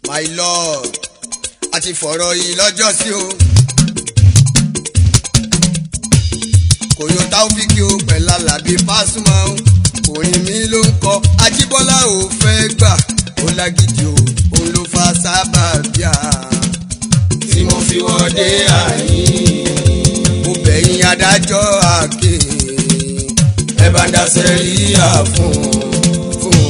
my lord àti fọ̀rọ̀ yìí lọ́jọ́ sí o. kò yọ táwọ́fíkì o pẹ̀lú alábí pásùmá o orin mi ló ń kọ ajíbọ́lá ò fẹ́ gbà ó lágídí o òun ló fa sábà bíà. tí mo fi wọ́dé àyín. mo bẹ̀yìn adájọ́ àkè ẹ bá ń daṣẹ́ rí àfún. fún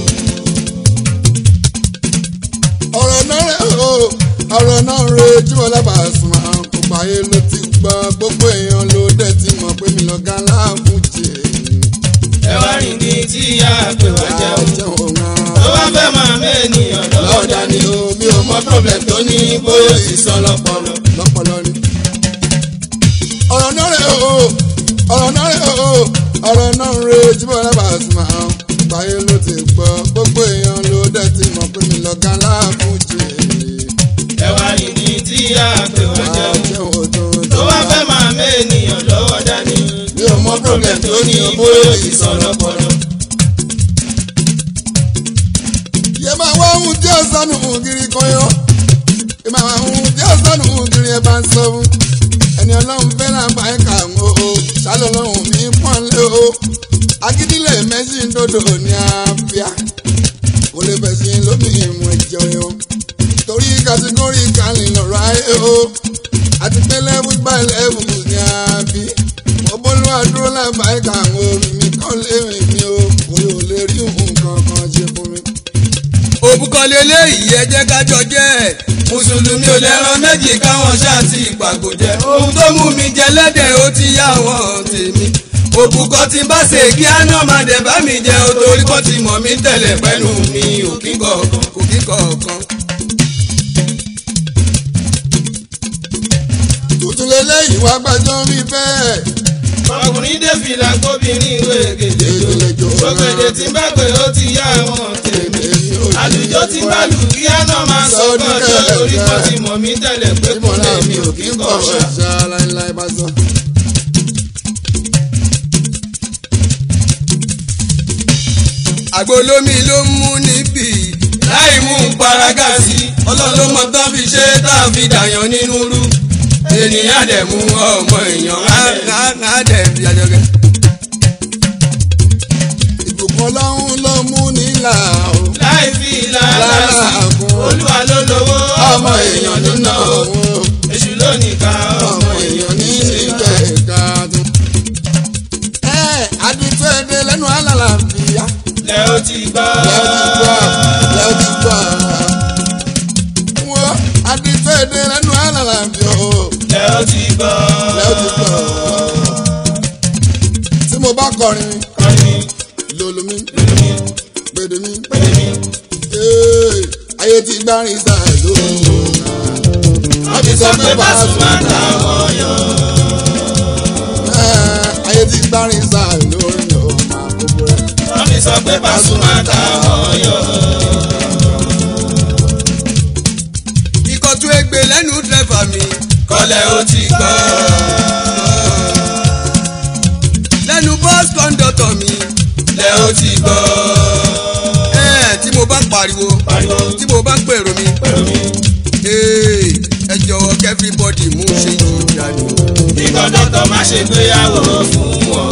ọ̀rọ̀ náà rẹ̀ o ọ̀rọ̀ náà rẹ̀ jíwọ́ lábàásùn máa ń kópa ayé ló ti gbọ́ gbogbo èèyàn ló dẹ̀ ti mọ̀ pé mi lọ́gá láàbùjẹ́ ẹ wá rìn ní tí a pè wá jẹun. jẹun tó bá fẹ́ máa mẹ́niyàn lọ́ọ̀dà ni o mi ò mọ problem tó ní bóyá ó sì sọ lọ́pọlọ. lọ́pọ̀lọ́ ni. ọ̀rọ̀ náà rẹ̀ o ọ̀rọ̀ náà rẹ̀ o ọ̀rọ̀ náà rẹ̀ jíwọ́ lábàásùn máa ń kópa ayé ló ti gbọ́ gbogbo èèyàn ló dẹ̀ ti mọ̀ pé mi lọ́gá láàbùjẹ́ ẹ wá rìn ní tí a pè wá jẹun. jẹun tó tó bá fẹ́ máa mẹ́niyàn lọ́ọ̀dà ni mi ò mọ problem tó ní bóyá ó sì sọ lọ́pọlọ. yẹ máa wá ohun tí ó sọnù kiri kan yọ yẹ máa wá ohun tí ó sọnù kiri ẹ bá ń sọ fún ẹni ọlọ́run fẹ́ràn bá ẹ̀ kà ń o ṣálọ̀ ọlọ́run mi pọ́n lé o agídílẹ̀ mẹ́sì ń dòdò ní àfíà kò lè fẹ̀sìn lómi ìmọ̀ ẹ̀jẹ̀ o torí kàtígórì kàlí lọ́rọ̀ ayé o àti pé lẹ́bù bá lẹ́bù ní àbí ọbọ̀lúwà dúró lábàá ẹ̀ka àwọn orin mi kọ́ lé rìn mi o kò yóò lè rí nǹkan kan ṣe fún mi. òbúkọlé léyìí ẹ jẹ́ kájọ jẹ́ mùsùlùmí ò lẹ́ran méjì káwọn ṣáàtì ìpàgò jẹ. ohun tó mú mi jẹ lẹ́dẹ̀ ó ti yá wọn tèmi òbúkọ tí n bá ṣe kí áná máa dẹ̀ bá mi jẹ o torí kọ́ ti mọ̀ mí tẹ̀lẹ̀ pẹ́nu mi ò kí kọ̀ọ̀kan kò kí kọ̀ọ̀kan. tuntun lélẹ́yìí wá gbàjọ́ rí bẹ́ẹ̀. ọkùnrin dé fìlà kóbìnrin ìwé gèdè jò gbogbo tí bá pè ó ti yá àwọn tèmi àlùjọ tí bá lù kí àná máa sọ gbọ́dọ̀ torí kọ́ ti mọ̀ mí tẹ́lẹ̀ pé kò lè mi ò kí kọ̀ ṣá. ṣá láíláí bá sọ. àgbo lómi ló ń mú níbí láì mú un paraga sí ọlọ́run ló mọ tán fi ṣe tá a fi dàyàn nínú rú ènìyàn dẹ̀ mú ọmọ èèyàn á á dẹ̀ fi àjọkẹ́. ìbùkún ọlọ́run ló mú nílà o. láì fi làálàá sí olúwa ló lówó ọmọ èèyàn ló ná o èṣù ló nìka ọmọ èèyàn ní í ṣe ìgbà tó. ẹ adùtú èdè lẹ́nu alálàáfíà lẹ́ ó ti gbọ́. lẹ́ ó ti gbọ́ lẹ́ ó ti gbọ́. wọ́n adùtú èdè lẹ́nu alálàáfíà o lẹ́ ó ti gbọ́. lẹ́ ó ti gbọ́. tí mo bá kọrin kọrin lòlù mi lómi gbèdé mi pèlè mi. ee, ayé ti gbárin sáà lóhùn. wọ́n ti sọ pé Pasuma táwọn yọ. ayé ti gbárin sáà lóhùn o máa gbogbo rẹ̀. wọ́n ti sọ pé Pasuma táwọn yọ. ikọ̀ tún egbe lẹ́nu dẹ́fà mi kọ́lẹ̀ ó ti gbọ́. lẹ́nu bọ́ọ̀sì kọ́ńdọ̀tọ̀ mi lẹ́ ó ti gbọ́. ẹ̀ tí mo bá pariwo pariwo tí mo bá ń pèrò mi pẹ̀lú mi. ee, ẹ jọ̀wọ́ kẹ́fíbọ́dì mú ṣe yìí dání. kí kọ́ńdọ́tọ̀ má ṣe gbéyàwó fún wọn.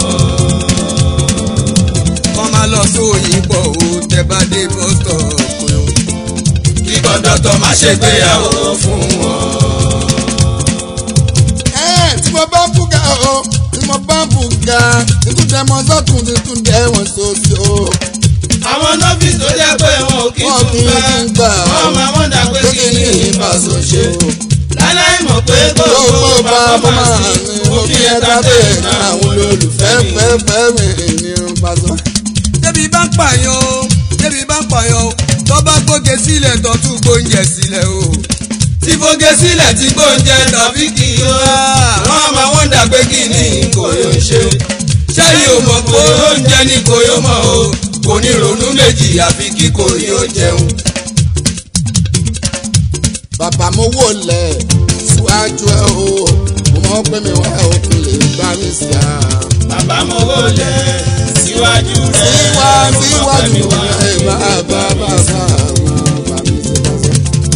kọ́ máa lọ sóyìnbó o tẹ bá dé bọ́sítọ̀ kúrò. kí kọ́ńdọ́tọ̀ má ṣe gbéyàwó fún wọn. ẹ tí mo bá ń bùgà o tí mo bá ń bùgà títún dẹ mọ sọtún títún dẹ wọn sósì o. àwọn nọ́fíìsì tó jẹ́ pé wọn ò kí wọn tún kì í kí ń gbà gbà wọ́n máa wọ́n dà pé kí ni ìbáṣọ ṣe. láláì mọ̀ pé gbogbo gbogbo bá bàbá bá máa máa sí ní mo fi òfin ẹ ẹ̀ta dábẹ́ bẹ́ẹ̀ ní náà àwọn olólùfẹ́ fẹ́ fẹ́ mi ní pàṣẹ. débi bá ń pààyàn o débi bá ń pààyàn o tó bá gbóge sílẹ̀ tó tún gbóúnjẹ sílẹ̀ o. tí fóge sílẹ̀ tí gbóúnjẹ tàbí kì í yó. wọ́n máa wọ́n dà pé kí ni kò yóò ṣe. ṣẹ́yìn ò mọ̀ pé oúnjẹ ni kò yóò mọ̀ o. kò ní ronú méjì àfi kí kò yóò jẹun. bàbá mo wò lẹ̀ síwájú ẹ o mo mọ̀ pé mi wá òkun lè gbá mi sí a. bàbá mo wò lẹ̀ síwájú rẹ̀. síwá mo mọ̀ pé mi síwájú wá ẹ bá bá bá bá bá mi sí pàṣẹ.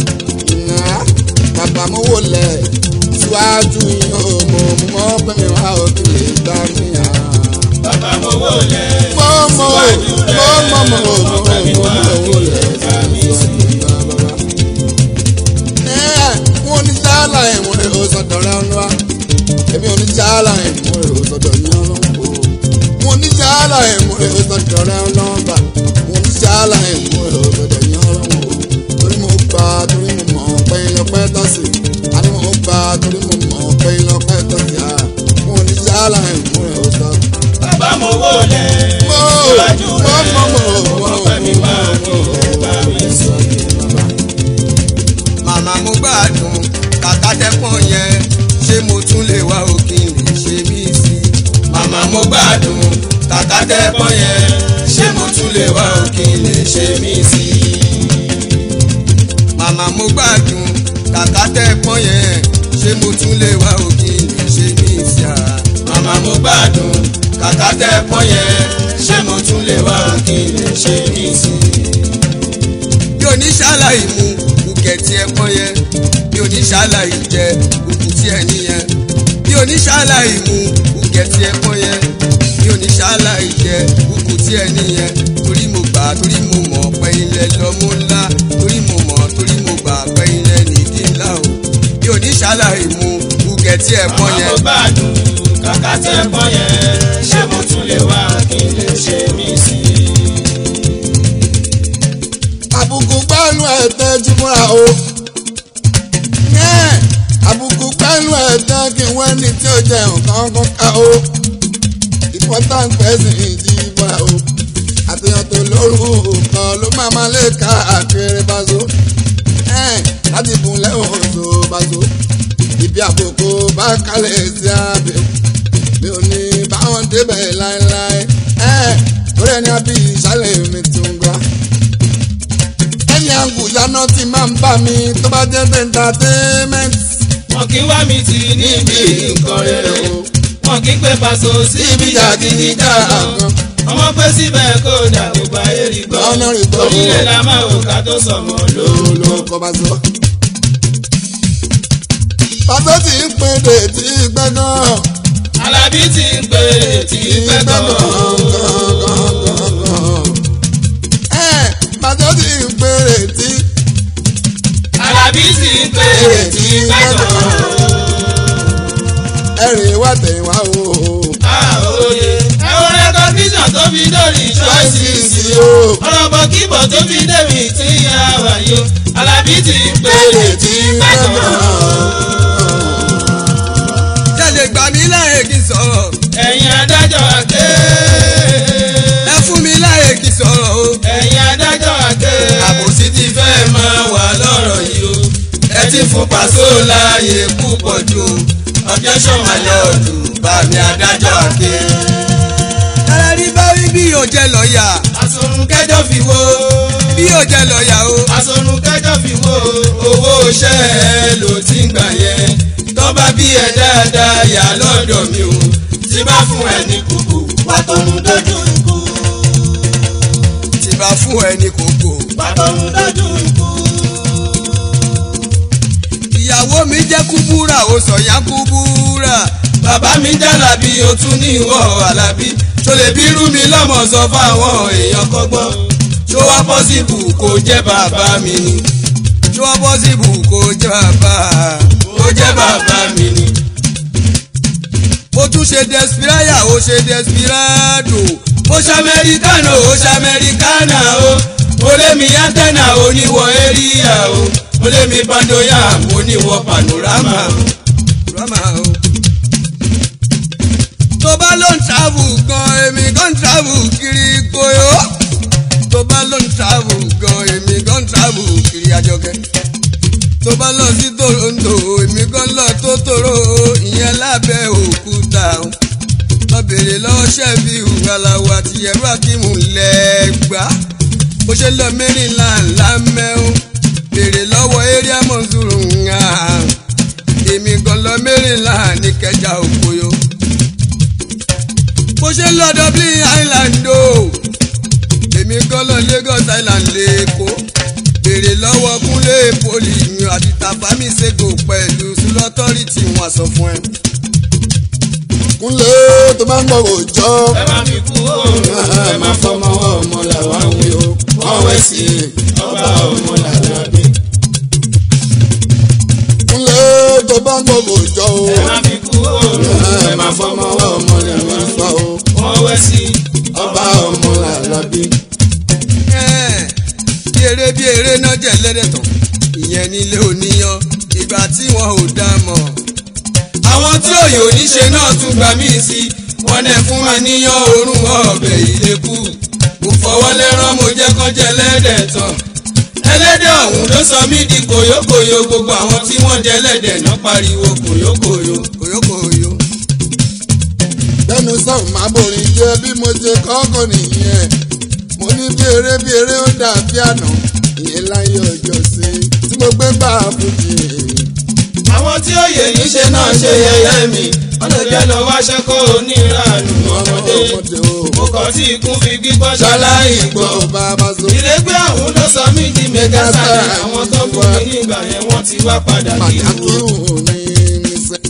ṣe mí sí. màmá mo gbádùn kàkà tẹ pọ́n yẹn ṣé mo tún lè wá òkè lè ṣe mí sí a. màmá mo gbádùn kàkà tẹ pọ́n yẹn ṣé mo tún lè wá kí n lè ṣe mí sí. bí oníṣàlàyé mu kùkẹ́ tí ẹ pọ́n yẹn bí oníṣàlàyé jẹ kùkù tí ẹ níyẹn bí oníṣàlàyé mu kùkẹ́ tí ẹ pọ́n yẹn bí oníṣàlàyé jẹ kùkù tí ẹ níyẹn torí mo gbà torí mo mọ̀ pé ilẹ̀ lọ́mú ńlá torí mo mọ̀ torí mo gbà pé ilẹ̀ nìdí ńlá o bí oníṣàlàyé mu kùkẹ́ tí ẹ pọ́n màmá yẹn. mo gbádùn kàkà tẹ pọ́n yẹn ṣé mo tún lè wá kí n lè ṣe mí sí. àbùkù pẹ̀lú ẹ̀tẹ́ jí múra o. Yẹ́n, àbùkù pẹ̀lú ẹ̀tẹ́ kí wọ́n ní tí ó jẹ nǹkan kan ká o. important person jí múra o. àtẹ̀yàn tó lóru kan ló máa máa lè ká àkèrè báṣọ. Yẹ́n, láti bùn lẹ́wọ̀n tó báṣọ. ibi àbùkù bá kalẹ̀ sí abẹ́ mi ò ní báwọn débẹ̀ láéláé. Yẹ́n, torí ẹni àbí ìṣàlẹ̀ mi tún gbà ẹni àgùyáná ti máa ń bá mi tó bá jẹ́ entertainment. wọn kì í wá mi tì níbi nǹkan rere wọn kì í pé paṣọ síbi jàgídíjàgan ọmọ pé síbẹ̀ kó dà gbogbo ayé rí gbọ́ Ọ̀nà rí gbọ́. onílé la máa wò ká tó sọmọ lóòlò. ló kọ́ bá sọ. pàtó tí ń pè dé tí gbẹ́ gan. alábí ti ń pè tí pẹ́ gan. pàtó tí ń pè dé tí. alábí ti ń pè tí pẹ́ gan. ẹ̀rìn wá tẹ̀yìn wá o. àòye ẹ̀wọ̀n rẹ́kọ̀díṣàn tó fi dórí ṣọ́ọ̀ṣì o. ọ̀rọ̀ bọ̀ kíbọ̀ tó fi débi tí a wà yó alábí ti ń pè tí pẹ́ gan. jẹ́lẹ̀ gbà mí láyè kí n sọ̀rọ̀ ẹ̀yin adájọ́ àké. ẹ fún mi láyè kí n sọ̀rọ̀ o. ẹ̀yin adájọ́ àké. àbòsí ti fẹ́ máa wà lọ́rọ̀ yìí o. ẹ ti fún pàṣẹ láàyè púpọ̀ jù o. ọjọ́ sọ̀mọ́lẹ̀ ọ̀dùn bá mi adájọ́ àké. tẹ́lẹ̀ rí bá rí bí yóò jẹ́ lọ́ọ̀yà àsọ̀rùn kẹjọ fi wo. bí yóò jẹ́ lọ́ọ̀yà o. àsọ̀rùn kẹjọ fi wo. owó iṣẹ́ ẹ ló ti ń gbà yẹn. tọ́ba bí ẹ dáadáa yà lọ́dọ̀ mi o. tí bá fún ẹ ní kúkú. pàtọ́nù dojú ikú. tí bá fún ẹ ní kókó. pàtọ́nù dojú ikú. ìyàwó mi jẹ́ kúbúrà ó sọ̀yà kúbúrà. bàbá mi jálàbí o tún ní ìwọ alábí tó lè bírú mi lọ́mọ sọ fáwọn èèyàn kọ́gbọ́n ṣó wá pọ́sibù kó jẹ́ bàbá mi ni tí wọ́n bọ́ sí ibù kó jẹ́ bàbá. kó jẹ́ bàbá mi ni. ó tún ṣe desperaya ó ṣe desperado. ó ṣe amẹ́ríkánà ó ṣe amẹ́ríkánà o ó lé mi yántẹ́nà oníwọ̀ eríyà o ó lé mi pandoya oníwọ̀ panorama o. rama o. tó bá ló ń travel gan èmi gan travel kiri koyo. tó bá ló ń travel gan èmi gan travel kiri àjọkẹ́. tó bá lọ sí toronto èmi gan lọ tó toro ìyẹn lábẹ́ òkúta o. lọ bèrè lọ́wọ́ ṣẹ́ẹ̀fì ìhùwàláwà àti ẹ̀rọ akímù lẹ́gbàá. bó ṣe lọ mẹ́rìnlá ńlá mẹ́rin bèrè lọ́wọ́ area mọ̀nsúrù ńlá èmi gan lọ mẹ́rìnlá ní kẹjà òkòyò. bó ṣe lọ dublin island o èmi gan lọ lagos island lẹ́kọ̀ọ́ bèrè lọ́wọ́ kúnlé poli yan àti tàfámì ṣègò pẹ̀lú sulọ́tọ́rìtì wọn sọ fún ẹ. kúnlé tó máa ń gbọ́ òòjọ́. ẹ má fi kú òòrùn ẹ má fọmọ ọmọ làwa ń wí o wọ́n wẹ̀ sí ọba ọmọ làwa bí. kúnlé tó bá ń gbọ́ òòjọ́ o. ẹ má fi kú òòrùn ẹ má fọmọ ọmọ làwa ń wí o wọ́n wẹ̀ sí ọba ọmọ làwa bí. Ẹ́ẹ̀, bí eré bí eré náà jẹ́ lẹ́dẹ̀tàn ìyẹn nílé oníyan ìgbà tí wọn ò dá mọ̀. àwọn tí òye oníṣe náà tún gbà mí sí wọn dẹ fún wa níyàn oorun ọbẹ̀ ìlẹ́kù mo fọwọ́ lẹ́rán mo jẹ́ kán jẹ lẹ́dẹ̀ tán ẹlẹ́dẹ̀ ọ̀hún ló sọ mí di kòyókòyó gbogbo àwọn tí wọ́n jẹ lẹ́dẹ̀ náà pariwo kòyókòyó. kòyókòyó. lẹ́nu sọ̀rọ̀ máa borin jẹ́ bí mo ṣe kọ́kọ́ nìyẹn mo ní bí eré bí eré ó dàbí àná ìyẹn láyé ọjọ́ sí tí mo gbé bá a fújì. àwọn tí ó yẹ níṣe náà ṣe yẹ̀yẹ́ mi wọ́n lè jẹ́ lọ wáṣẹ́ kó oníranù ọmọdé mo kàn tí ikún fi gbígbọ́ ṣaláì gbọ́. bàbá so. ìrẹ́gbẹ́ àwọn ló sọ mí di mẹ́gàsáré àwọn tó fún mi nígbà yẹn wọ́n ti wá padà kí pàtàkì n wo. òun ní níṣẹ́.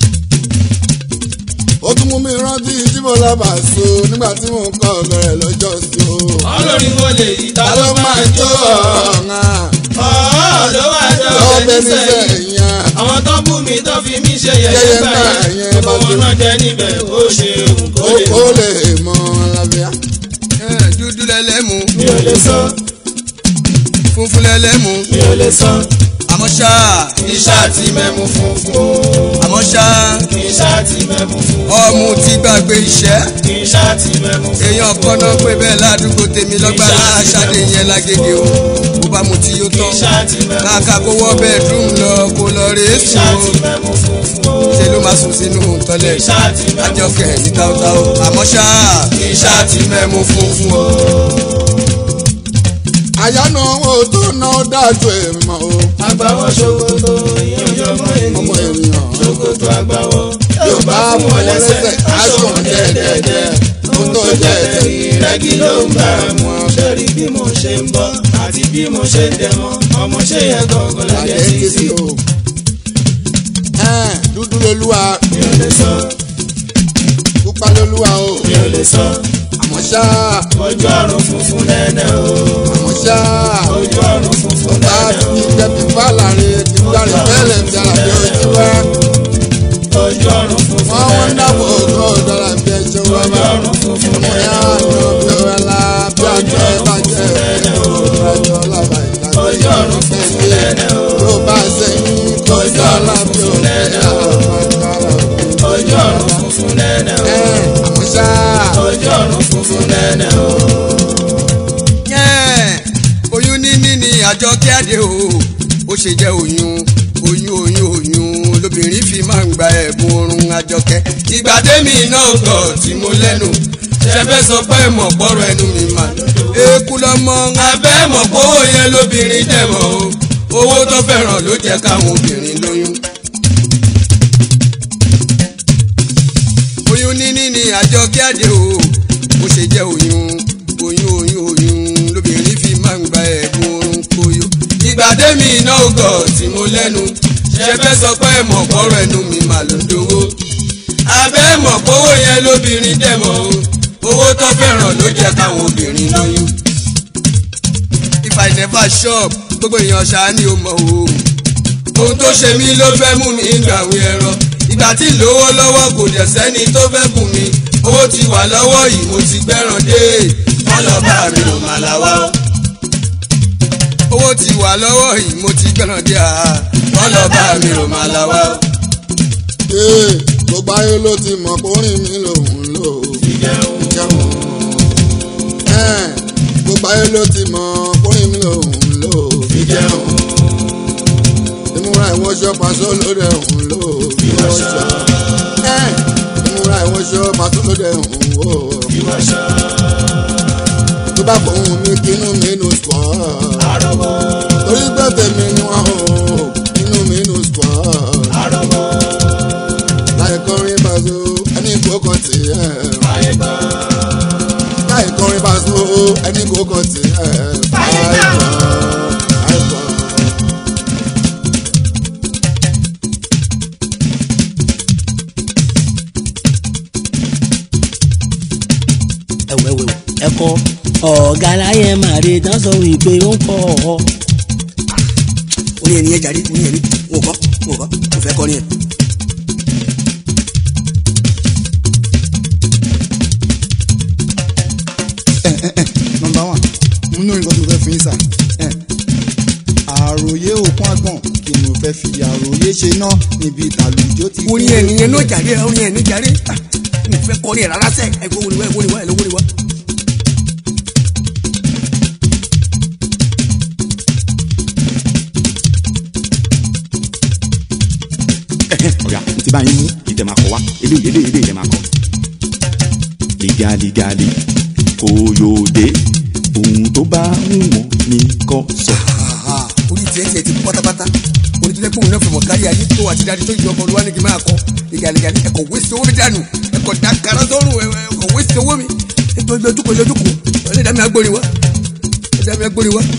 ó tún mú mi rántí jíbọ̀ lábà so nígbà tí mò ń kọ́ ọ̀bẹ̀rẹ̀ lọ́jọ́ sí o. ọlọ́rin wo lè yí ta ta ló ló máa máa jó jó ọ̀ọ́ ọ̀hún ló wá jọ lọ́bẹ̀ ọ̀bẹ níṣẹ́ nísẹ̀yìn yẹn. àwọn tó bú mi tó fi mí ṣe yẹ̀yẹ́ Yẹ̀yẹ́ gbà gbà yẹn yẹn gbogbo bá wọn tó. náà jẹ́ níbẹ̀ ó ṣe òun kó lè ó lè mọ lábíà. Eh, dúdú lẹ́lẹ́mu mi ò lè sọ funfun lẹ́lẹ́mu mi ò lè sọ àmọ́ ṣá iṣẹ́ àti mẹ́mu funfun àmọ́ ṣá iṣẹ́ àti mẹ́mu funfun ọmú ti gbàgbé iṣẹ́ iṣẹ́ àti mẹ́mu funfun èèyàn kan náà pé bẹ́ẹ̀ ládùúgbò tèmi lọ́gbà láṣàdé yẹn lágége o bó bá mu tí yóò tán iṣẹ́ àti mẹ́mu kàkà kó wọ́ bẹ́ẹ̀dúm lọ kó lọ rèé iṣẹ́ sùn àti mẹ́mu funfun ṣe ló máa sùn sínú tọ́lẹ̀ iṣẹ́ àti mẹ́mu àjọkẹ́ ní táwọ́táwọ́ àmọ́ ṣá iṣẹ́ àti mẹ́mu funfun o. àyánu owó tó ná ó dájú èèmọ̀ o. agbáwọ́ ṣòkòtò ìyànjọ́ ọmọ ọmọ ènìyàn ènìyàn. ṣòkòtò agbáwọ́ yóò bá fún wọn lẹ́sẹ̀ aṣọ wọn dẹ́ẹ̀dẹ́ẹ̀dẹ́ ohun tó jẹ́ ẹ̀sẹ̀ ìrẹ́gí ló ń bá mu sórí bí mo ṣe ń bọ́ àti bí mo ṣe ń dẹ̀mọ́ ọmọ ṣe yẹ gọ́gọ́ lájẹ́ àjẹ́ sí ti sí sí o. Ẹ́ẹ̀, dúdú lolúwa mi ò lè sọ pupa lolúwa o. mi ò lè sọ àmọ́ ṣá ojú ọ̀run funfun nẹ́nẹ́ o àmọ́ ṣá ojú ọ̀run funfun bá a nẹ́nẹ́ ti jẹ fífá láàrin ti gbàrí fẹ́lẹ̀ ti àlàbí ojú wa. o ojú ọ̀run funfun wọ́n wọ́n nẹ́nẹ́ dábò o ojú ọ̀dọ́ la fi ẹṣin wá ojú bá. ọ̀run funfun ọmọ nẹ́nẹ́ yá o àná bí ọ̀rẹ́ la bí àjọ ẹ bá jẹ́ ìrìnàjò ọlọ́ba ìlànà. ojú ọ̀run funfun nẹ́nẹ́ o tó bá sẹ́yìn kọjá ọlọ́bí òkè àpàkàrà. ojú ọ̀run funfun nẹ́nẹ́ o ẹ̀ àmọ́ ṣá ojú ọ̀run funfun nẹ́nẹ́ o. yẹn oyún níní ni àjọ kíáde o ó ṣe jẹ́ oyún oyún oyún oyún lóbìnrin fi máa ń gba ẹ̀bùn oorun àjọkẹ́ ìgbàdé mi náà gọ̀ tí mo lẹ́nu ṣẹfẹ́ sọ pé mọ̀ pọ̀rọ̀ ẹnu mi mà eku lọmọ abẹ́ mọ̀ pówó yẹn lóbìnrin dẹ̀mọ̀ o owó tó fẹ́ràn ló jẹ́ káwọn obìnrin lóyún. oyún níní ni àjọ kíáde o ó ṣe jẹ́ oyún oyún oyún oyún lóbìnrin fi máa ń gba ẹ̀bùn oorun koyo. ìgbàdé mi iná ògọ̀ tí mo lẹ́nu ṣe fẹ́ sọ pé mọ̀ pọ̀rọ̀ ẹnu mi mà ló ń dowó. abẹ́ mọ̀ pówó yẹn lóbìnrin dẹ̀mọ̀ o owó tó fẹ́ràn ló jẹ́ káwọn obìnrin lóyún. if i never shop gbogbo èèyàn ṣáá ni ó mọ̀ o ohun tó ṣe mí ló fẹ́ mú mi gbàwé ẹ̀rọ ìgbà tí lówó lọ́wọ́ kò dẹ̀ sẹ́ni tó fẹ́ bùn mi owó ti wà lọ́wọ́ yìí mo ti gbẹ́ràn dé wọ́n lọ bá mi ò mà láwọ́. owó ti wà lọ́wọ́ yìí mo ti gbẹ́ràn dé àá wọ́n lọ bá mi ò mà láwọ́. ee gbogbo ayé ló ti mọ̀ pé orin mi lòun lò ó. ìjẹun jẹun. ẹ̀ gbogbo ayé ló ti mọ̀ pé orin mi lòun lò ó. ìjẹun ìmúra ìwọṣọ pàṣọ lóde òun lò ó. ìwọṣọ ẹ̀ ìmúra ìwọṣọ pàṣọ lóde òun wò ó. ìwọṣọ tó bá fòun mi kínú mi nù sùpọ̀. àrọ̀mọ torí pé tèmi ni wọ́n hò inú mi nù sùpọ̀. àrọ̀mọ láì kọrin pàṣọ ẹni kókò tì ẹ̀. àyẹ̀gbọ́ láì kọrin pàṣọ ẹni kókò tì ẹ̀. Àyíká. àìkọ́. ẹ̀wẹ̀wẹ̀ ẹ̀kọ́ ọ̀gá láyé màrí tán sọ wípé ó ń kọ́ ọ. orin ẹni yẹn jàre orin ẹni wò kọ́ wò kọ́ kò fẹ́ kọrin ẹ̀. nọmba one mo ní nǹkan tó fẹ́ fún yín sà ẹ̀, àròyé òkun àgbọ̀n kí ni mo fẹ́ fi àròyé ṣe náà níbi ìtàlùjó ti kú. orin ẹni yẹn ló jàre orin ẹni jàre ah, mi ò fẹ́ kọrin ẹ̀ rárá sẹ́ ẹ̀ wọ́n wọ́n wọ́n wọ́n wọ́n wọ́n wọ́n. ọ̀yà mo ti bá yín mú kí tẹ máa kọ wá eléyìí eléyìí eléyìí lẹ máa kọ. ligali gali koyode ohun tó bá wù wọ́n ní kó sọ. Àhà, orí tiẹ̀ tiẹ̀ ti pátápátá orí tó lẹ́kùn náà fẹ̀mọ̀ kárí ayé tó àti dáadé tó yọ ọmọ olúwa ní kí n máa kọ ìgàlẹ́gàlẹ́ ẹ̀kọ́ wéṣẹ̀ owó mi dànù ẹ̀kọ́ dákàrà sọ́run ẹ̀kọ́ wéṣẹ̀ owó mi ẹ̀kọ́ lójúkọ̀ lójúkọ̀ ẹ̀lẹ́dàá mi agbórí wa ẹ̀lẹ́dàá mi agbórí wa.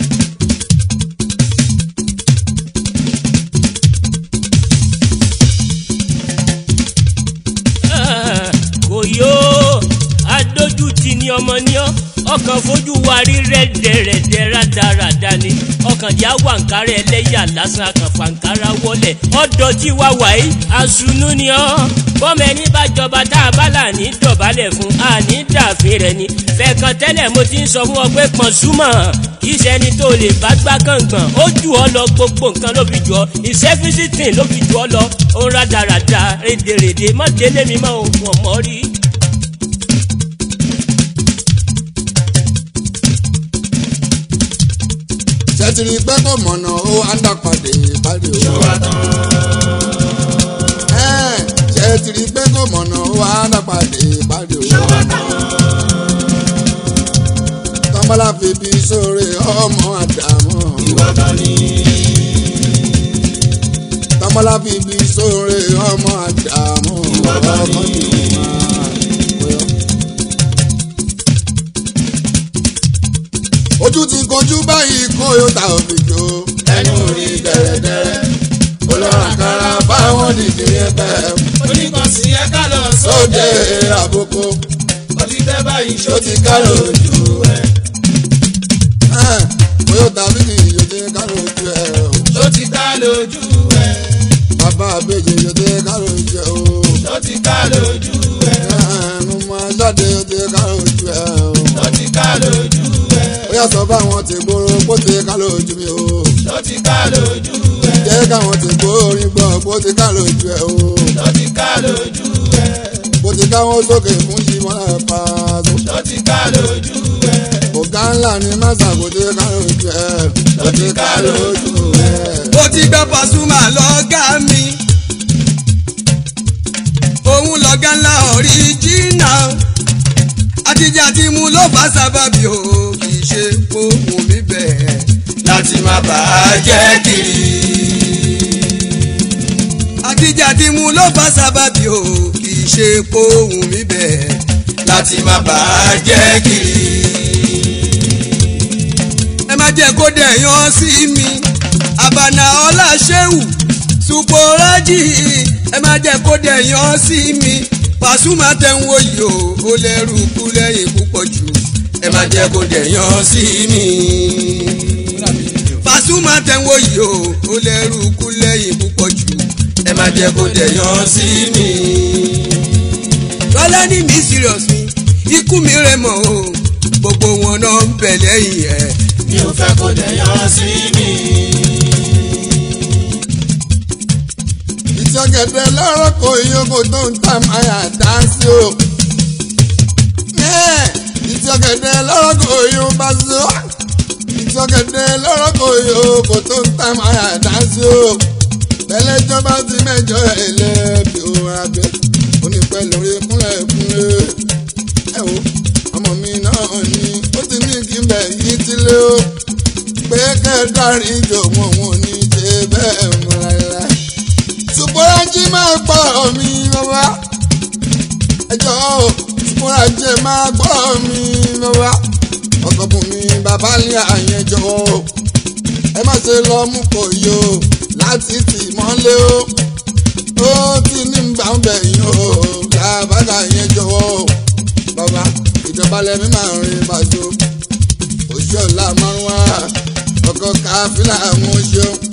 kò yó adójútì ni ọmọ ní ọ ọkàn fojú wa rí rẹ́dẹ̀rẹ́dẹ́ rádaràda ni ọkàn já wàǹkárẹ́ ẹlẹ́yà lásán àkànfàǹkárá wọlé ọ̀dọ̀ tí wà wáyé àsunú ni ọ bọ́mọ ẹni bá jọba tá a bá là ní dọ̀bálẹ̀ fún àní dàfin rẹ̀ ni fẹ̀kàn tẹ́lẹ̀ mo ti ń sọ fún ọ pé pọ̀n súnmọ́ kì í ṣẹni tó lè bá gbá kàngbọ̀n ó jù ọ lọ gbogbo nǹkan ló fi jù ọ ìṣẹ́físítìn ló fi jù ọ lọ ó ń rádaràda rédèrèdè mọ́tẹ́lẹ́ mi mọ́ òun ọ̀mọ́ rí. ṣètìlì pẹ́ kò mọ̀nà ó àndàpàdé ìpàdé o. ṣọwọ́ tán. Ẹ́ẹ̀, ṣètìlì pẹ́ kò mọ̀nà ó àndàpàdé ìpàdé o. ṣọwọ́ tán. tọ́mọ́lá fi bí sóore ọmọ àdàmọ́. ìwọ kan ní. tọ́mọ́lá fi bí sóore ọmọ àdàmọ́. Ìwọ kan ní. ọkàn ní máa wẹ̀ ọ́. ojú ti kojú báyìí kó yóò ta òfìjì o. ẹnu rí dẹ̀rẹ̀dẹ̀rẹ̀. olórakara báwọn nìdí ẹgbẹ́ oníkànsí ẹ ká lọ sóde sóde. àbúkọ. ó ti tẹ́ báyìí ṣó ó ti ti ká ká lójú ẹ. Toyota bíkì yòdè kárò ojú ẹ o. ṣó ti ká lójú ẹ. Bàbá àbèjì yòdè kárò ojú ẹ o. ṣó ti ká lójú ẹ. Ẹnu mọ jáde yòdè kárò ojú ẹ o. ṣó ti ká lójú ẹ. Ó yà sọ báwọn ti gbòòrò kó ti ká lójú mi o. ṣó ti ká lójú ẹ. Jẹ́ káwọn ti gbòòrò gbọ́ kó ti ká lójú ẹ o. ṣó ti ká lójú ẹ. Kó ti káwọn sókè fún Jimọ́ náà pa tó. ṣó ti ká lójú ẹ. Ọ̀gá ńlá ni Màsà kó ti ká lójú ẹ. Kó ti ká lójú ẹ. ó ti gbẹ́ Pasuma lọ́gá mi òun lọ́gá ńlá ọ̀ríjìnà àtijọ́ àti mu ló bá sábàbí o kì í ṣe ohun mi bẹ́ẹ̀ láti má bàa jẹ́ kiri. àtijọ́ àti mu ló bá sábàbí o kì í ṣe ohun mi bẹ́ẹ̀ láti má bàa jẹ́ kiri ẹ má jẹ́ kó dẹ̀yàn sí mi àbànà ọlá ṣéwù ṣùpọ̀rájì ẹ má jẹ́ kó dẹ̀yàn sí mi Pasuma tẹ̀wọ́ yìí o ó lẹ́rù kú lẹ́yìn púpọ̀ jù ẹ má jẹ́ kó dẹ̀yàn sí mi. Pasuma tẹ̀wọ́ yìí o ó lẹ́rù kú lẹ́yìn púpọ̀ jù ẹ má jẹ́ kó dẹ̀yàn sí mi. lọ́lá ní mi serious mi ikú mi rẹ̀ mọ́ o gbogbo wọn náà ń bẹ̀ lẹ́yìn ẹ̀. mi ò fẹ́ kó dẹ̀yàn sí mi. ìjọgẹdẹ lọ́rọ̀ kò yókò tó ń tà máyà dáńsí o. ìjọgẹdẹ lọ́rọ̀ kò yóò bá sí o. ìjọgẹdẹ lọ́rọ̀ kò yókò tó ń tà máyà dáńsí o. tẹ́lẹ̀jọba ti mẹ́jọ ẹlẹ́bi o abẹ́ onípẹ́ lórí kúnlẹ̀ kúnlẹ̀. ẹ wo ọmọ mi náà ni ó ti ní kí n bẹ̀ yí tílé o. pé kẹ́ẹ̀dárí jòwó wọn ò ní ṣe bẹ́ẹ̀ mú láéláé ṣùgbọ́nrájí máa gbọ́ mi bàbá ẹjọ́ ṣùgbọ́nrájí máa gbọ́ mi bàbá ọkọ̀bùn mi bàbá ní àyẹ̀jọ́ ẹ má ṣe lọ mú kò yó láti tì mọ́lé o ó ti ní gbà ń bẹ̀ yín o làbàdà yẹn jọ̀wọ́ bàbá ìjọba lẹ́mí máa rìn bàjọ́ òṣìṣẹ́ ọ̀la márùn-ún ọkọ̀ káfíńlá àwọn oṣù